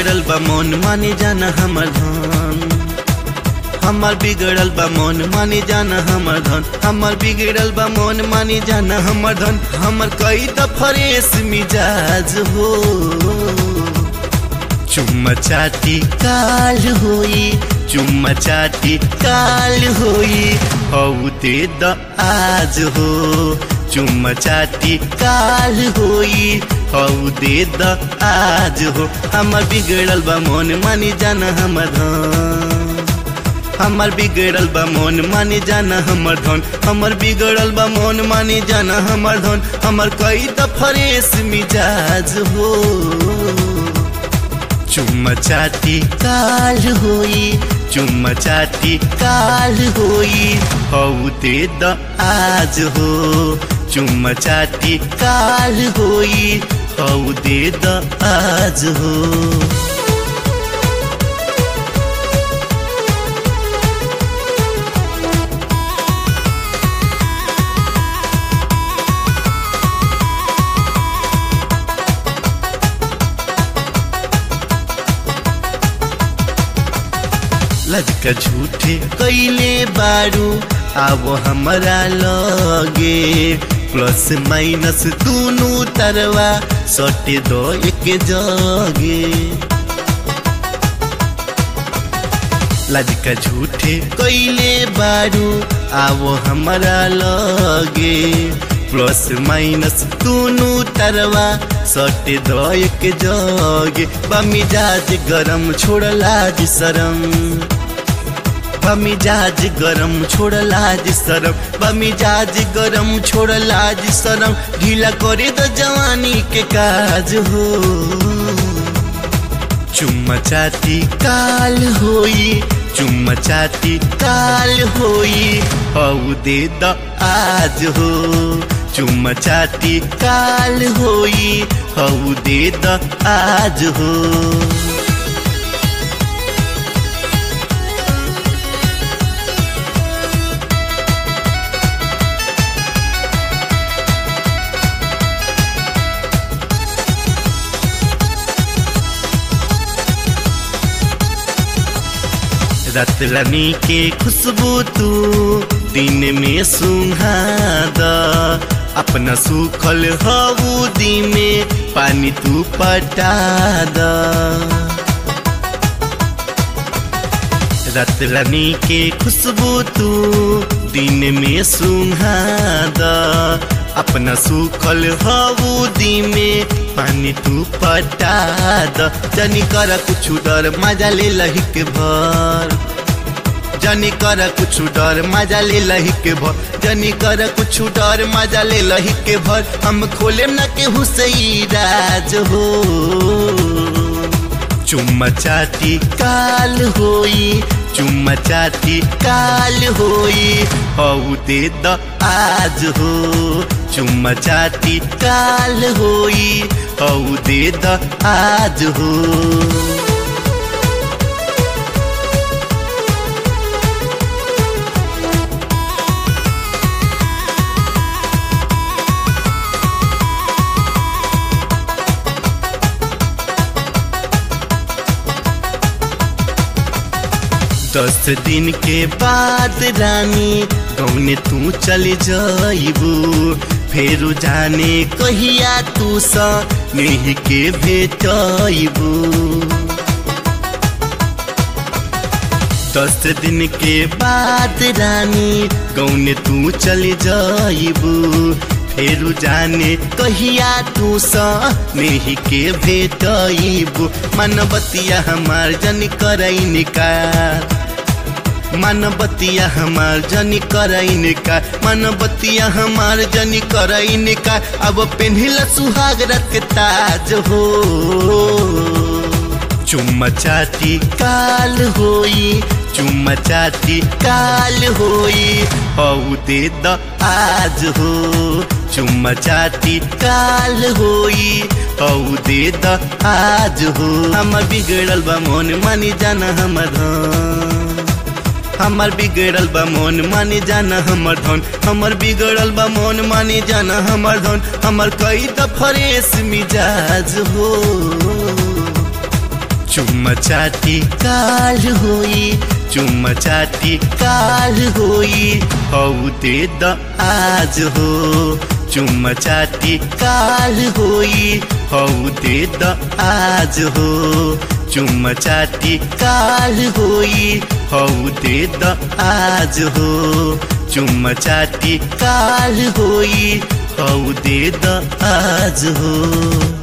बिगड़ल बा मन माने जाना हमर धन हमर बिगड़ल बा मन माने जाना हमर धन हमर बिगड़ल बा मन माने जाना हमर धन हमर कई त फ्रेश मिजाज हो चुम्मा चाटी काल होई चुम्मा चाटी काल होई हौ दे द आज हो चुम्मा चाटी काल होई हौ दे द आज हो हमर बिगड़ल बा मन मानी जाना हमर धन हमर बिगड़ल बा मन मानी जाना हमर धन हमर बिगड़ल बा मन मानी जाना हमर धन हमर कई त फ्रेश मिजाज हो चुम्मा चाटी काल होई चुम्मा चाटी काल होई हौ दे द आज हो चुम्मा चाटी काल होई हौ दे द आज हो लजका झूठे कैले बारू अब हमरा लगे प्लस माइनस दोनों तरवा सटे दो एक जगे लजका झूठे कैले बारू अब हमरा लगे प्लस माइनस दोनों तरवा सटे दो एक जगे बमिजाज गरम छोड़ला जी शरम बमिजाज गरम छोड़ला जी शरम बमिजाज गरम छोड़ला जी शरम ढीला करे द जवानी के काज हो चुम्मा चाटी काल होई चुम्मा चाटी काल होई हौ दे द आज हो चुम्मा चाटी काल होई हौ दे द आज हो रात रानी के खुशबू तू दिन में सुहाद अपना सूखल हबूदी में पानी तू पटा द रात रानी के खुशबू तू दिन में सुहाद अपना सूखल हबूदी में पानी तू पटा द जनी कर कुछ डर मजा ले लही के भर जनी कर कुछ डर मजा ले लही के भर जनी कर कुछ डर मजा ले लही के भर हम खोले न के हुसई राज हो चुम्मा चाटी काल होई चुम्मा चाटी काल होई हौ दे द आज हो चुम्मा चाटी काल होई हौ दे द आज हो दस दिन के बाद रानी गौने तू चले जाइबू फेरू जाने कहिया तू सा नहीं के भेटइबू दस दिन के बाद रानी गौने तू चले जाइबू फेरू जाने कहिया तू सा नहीं के भेटइबू मनबतिया हमार जन करई निकार मनबतिया हमार जनी करैन का मनबतिया हमार जनी करैन का अब पेन्हिल सुहाग रख ताज हो चुम्मा चाटी काल होई चुम्मा चाटी काल होई हौ दे द आज हो चुम्मा चाटी काल होई हौ दे द आज हो हमर बिगड़ल बा मन मानी जाना हमर धन हमर बिगड़ल बा मन मानी जाना हमर धन हमर बिगड़ल बा मन मानी जाना हमर धन हमर कई त फ्रेश मिजाज हो चुम्मा चाटी काल होई चुम्मा चाटी काल होई हौ दे द आज हो चुम्मा चाटी काल होई हौ दे द आज हो चुम्मा चाटी काल होई हौ दे द आज हो चुम्मा चाटी काल होई हौ दे द आज हो